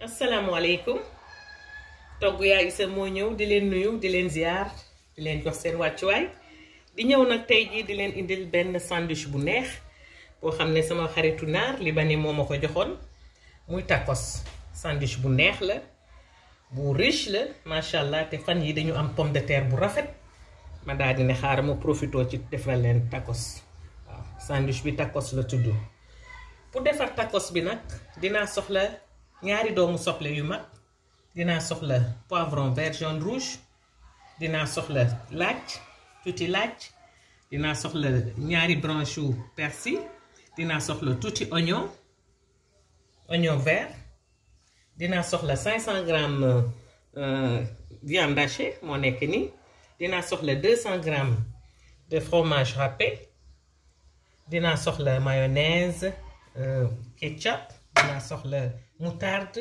asalaamaaleykum togg yaay Isa moo ñëw di leen nuyu di leen ziar di leen jox seen wàccuwaay di ñëw nag tey jii di leen indil benn sandwich bu neex boo xam ne sama xaritu naar libanais moo ma ko joxoon muy tacos sandwich bu neex la bu riche la macha allah te fan yi dañu am pomme de terre bu rafet ma daal di ne xaaral ma profitoo ci defal leen tacos waaw sandwich bi tacos la tudd pour defar tacos bi nag dinaa soxla ñaari doomu soble yu mag dinaa soxla poivron vert jaune rouge dinaa soxla laaj tuuti laaj dinaa soxla ñaari branche yu persil dinaa soxla tuuti oignon oignon vert dinaa soxla 500 grammes viande hachée moo nekk nii dinaa soxla 200 grammes de fromage râpé dinaa soxla mayonnaise ketchup dinaa soxla moutarde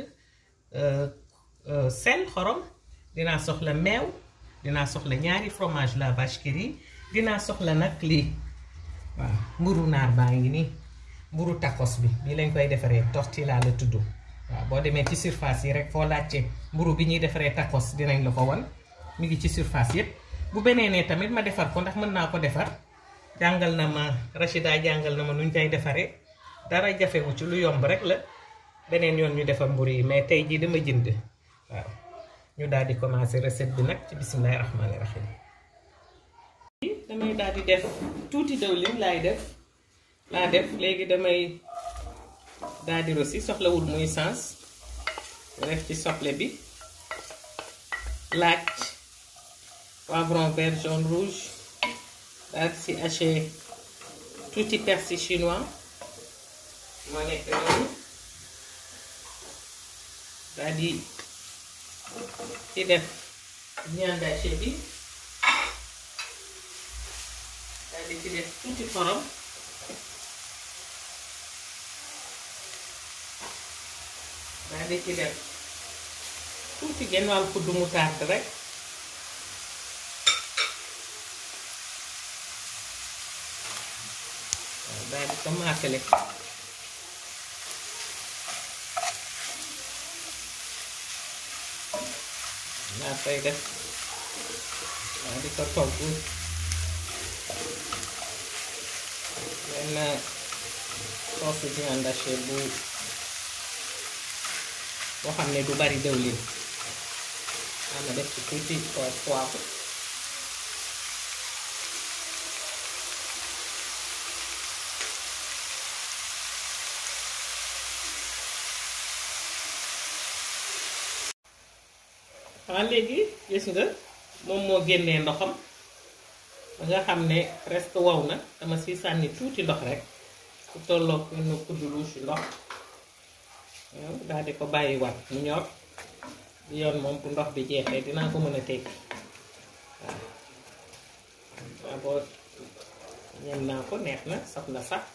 sel xorom dinaa soxla meew dinaa soxla ñaari fromage la vache qui rit dinaa soxla nag lii waaw mburu naar baa ngi nii mburu tacos bi bii lañ koy defaree tortilla la tudd waaw boo demee ci surface yi rek foo laajte mburu bi ñuy defaree tacos dinañ la ko won mi ngi ci surface yépp bu beneenee tamit ma defar ko ndax mën naa ko defar jàngal na ma Rachida jàngal na ma nuñ koy defaree dara jafewu ci lu yomb rek la beneen yoon ñu defar mburu yi mais tey jii dama jënd waaw ñu daal di commencer recette bi nag ci bismillahi rahmaani rahim damay daal di def tuuti dëwlin laay def laa def léegi damay daal di rosi soxlawul muy sens def ci soble bi laaj poivron vert jaune rouge daal di si haché tuuti persil chinois moo nekk noonu daal di ci def viande hachée bi daal di ci def tuuti xorom daal di ci def tuuti genn wàll kuddu moutarde rek waaw daal di ko maasale naa koy def waa di ko togg benn sauce viande hachée bu boo xam ne du bari dëwlin ama def ci tuuti poivre waaw léegi gis nga moom moo génnee ndoxam ba nga xam ne presque wow na dama si sànni tuuti ndox rek ku tolloog benn kuddu louche ndox waaw daal di ko bàyyi wat mu ñor bi yoon moom bu ndox bi jeexee dinaa ko mën a tekki waaw waaw boo ñem naa ko neex na saf na sax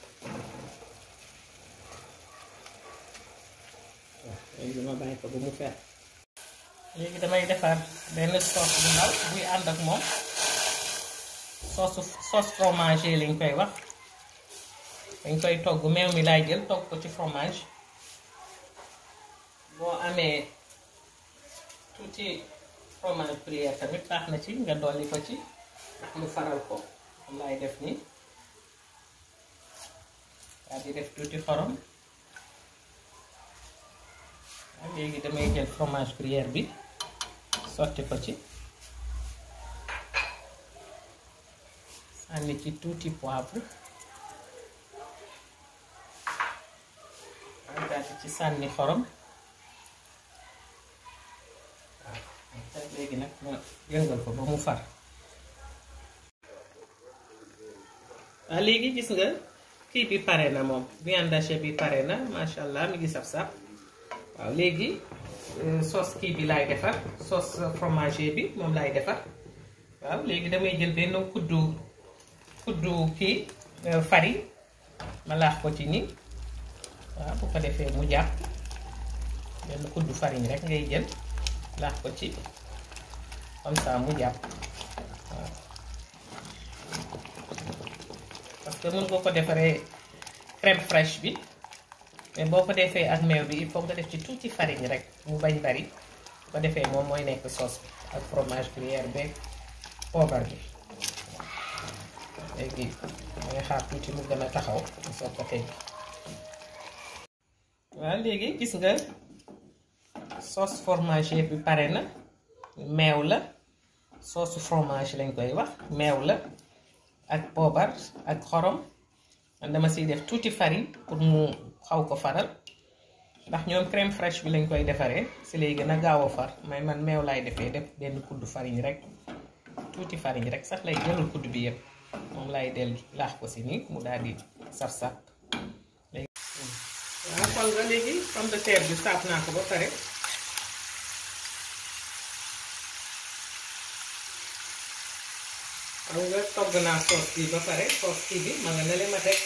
waaw léegi ma bàyyi ko ba mu fer léegi damay defar benn sauce bu ndaw buy ànd ak moom sauce sauce fromage lañ koy wax dañ koy togg meew mi laay jël togg ko ci fromage boo amee tuuti fromage gruyère tamit baax na ci nga dolli ko ci ndax mu faral ko moom laay def nii daal di def tuuti xorom waaw léegi damay jël fromage gruyère bi sotti ko ci sànni ci tuuti poivre waaw daal di ci sànni xorom waaw léegi nag ma yëngal ko ba mu far waaw léegi gis nga kii bi pare na moom viande hachée bi pare na macha allah mi ngi saf-saf waaw léegi sauce kii bi laay defar sauce fromage bi moom laay defar waaw léegi damay jël benn kuddu kuddu kii farine ma laax ko ci nii waaw bu ko defee mu jàpp benn kuddu farine rek ngay jël laax ko ci comme ça mu jàpp waaw parce que mën nga ko defaree crème fraîche bi mais boo ko defee ak meew bi il faut nga def ci tuuti farine rek mu bañ bari bu ko defee moom mooy nekk sauce bi ak fromage gruyère beeg poobar bi léegi dangay xaar tuuti mu gën a taxaw mu soog ko teg waaw léegi gis nga sauce fromage bi pare na meew la sauce fromage lañ koy wax meew la ak poobar ak xorom man dama siy def tuuti farine pour mu xaw ko faral ndax ñoom crème fraîche bi lañ koy defaree si lay gën a gaaw a far may man meew laay defee def benn kudd farine rek tuuti farine rek sax lay jëlul kudd bi yëpp moom laay del laax ko si nii mu daal di saf-saf léegi waaw xool nga léegi pomme de terre bi saaf naa ko ba pare xam nga togg naa sauce bi ba pare sauce kii bi ma nga ne leen ma teg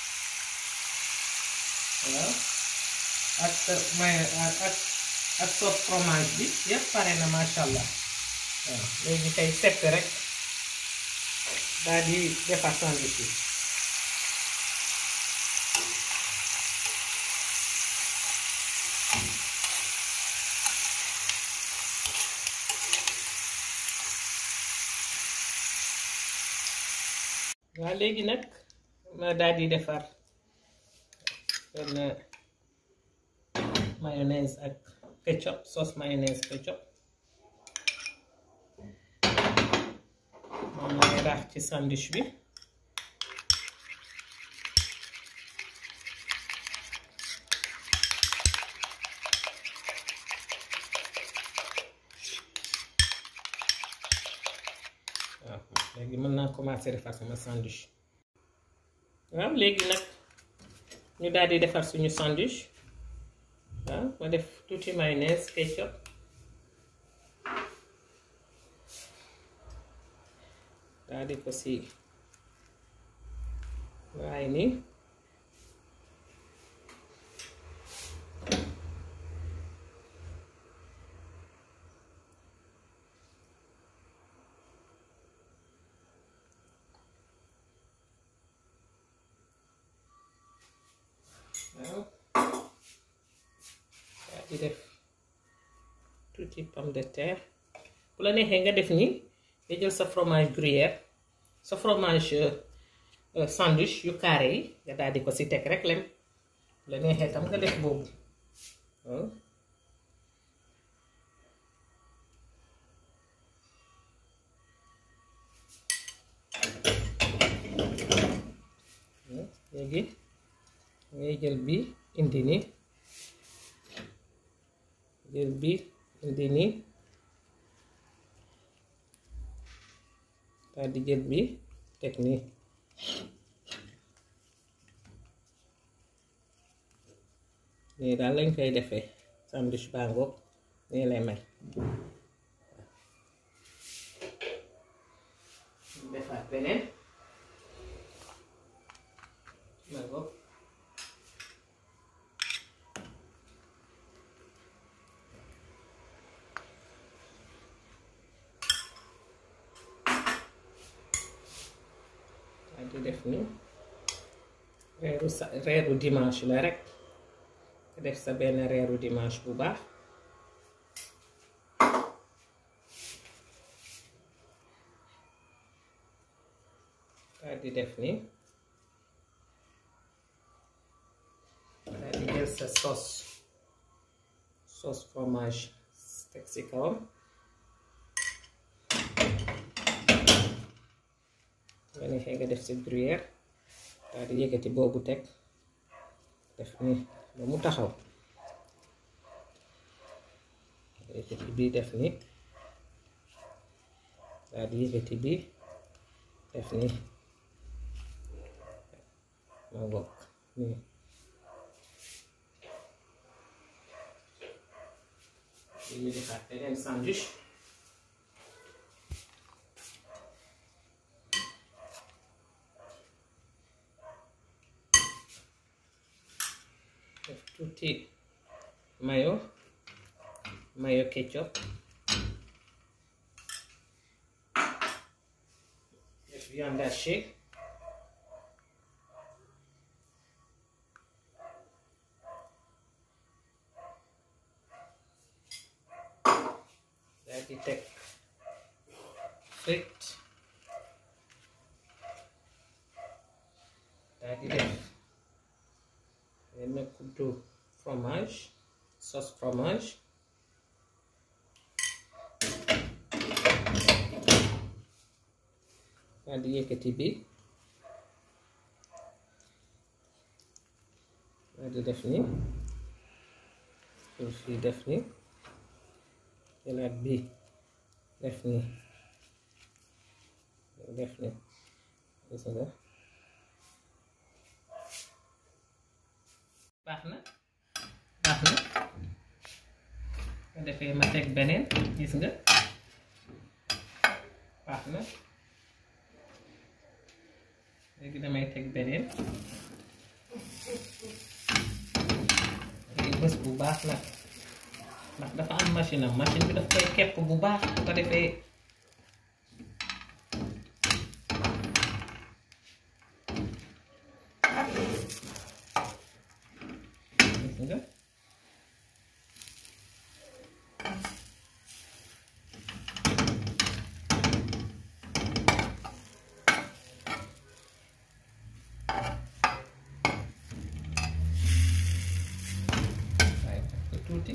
waaw ak may ak ak sauce fromage bi yëpp pare na macha allah waaw léegi kay sepp rek daal di defar sandwich bi waaw léegi nag ma daal di defar benn mayonnaise ak ketchup sauce mayonnaise ketchup moom lay raax ci sandwich bi waaw léegi mën naa commencer defar sama sandwich waaw léegi nag ñu daal di defar suñu sandwich waaw ma def tuuti mayonnaise ketchup daal di ko si waaye nii waaw daal di def tuuti pomme de terre bu la neexee nga def nii nga jël sa fromage gruyère sa fromage sandwich yu carré yi nga daal di ko si teg rek lem bu la neexee tam nga def boobu waaw léegi ngay jël bi indi nii jël bi indi nii daal di jël bi teg nii nii daal lañ koy defee sandwich bangoog nii lay mel defaat beneen bangoog di def ni reeru sa reeru dimanche la rek def sa benn reeru dimanche bu baax daal di def ni daal di jël sa sauce sauce fromage teg ci kawam nga neexee nga def si gruyère daal di yëkkati boobu teg def ni ba mu taxaw yëkkati bii def ni daal di yëkkati bii def ni ma bokk nii ñu defaat beneen sandwich def tuuti mayo mayo ketchup def viande hachée ci teg frite daal di def benn kuddu fromage sauce fromage daal di yëkkati bi daal di def ni fii def ni jëlaat bi def ni def ni gis nga baax na baax na nga defee ma teg beneen gis nga baax na léegi damay teg beneen léegi bés bu baax nag ndax dafa am machine am machine bi daf koy kepp bu baax bu ko defee gis nga waaye ko tuuti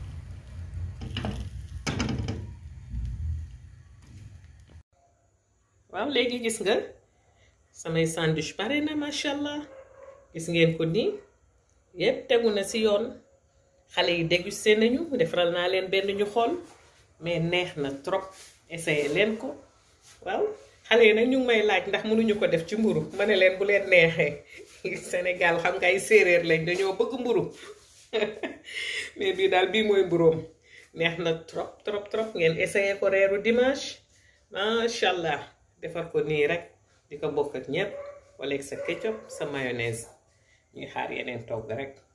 waaw léegi gis nga samay sandwich pare na macha allah gis ngeen ko nii yépp tegu na ci yoon xale yi dégusté nañu defaral naa leen benn ñu xool mais neex na trop essayé leen ko waaw xale yi nag ñu ngi may laaj ndax mënuñu ko def ci mburu ma ne leen bu leen neexee Sénégal xam nga ay séeréer lañ dañoo bëgg mburu mais bii daal bii mooy mburoom neex na trop trop trop ngeen essayé ko reeru dimanche macha allah defar ko nii rek di ko bokk ak ñépp wala ak sa ketchup sa mayonnaise ñuy xaar yeneen togg rek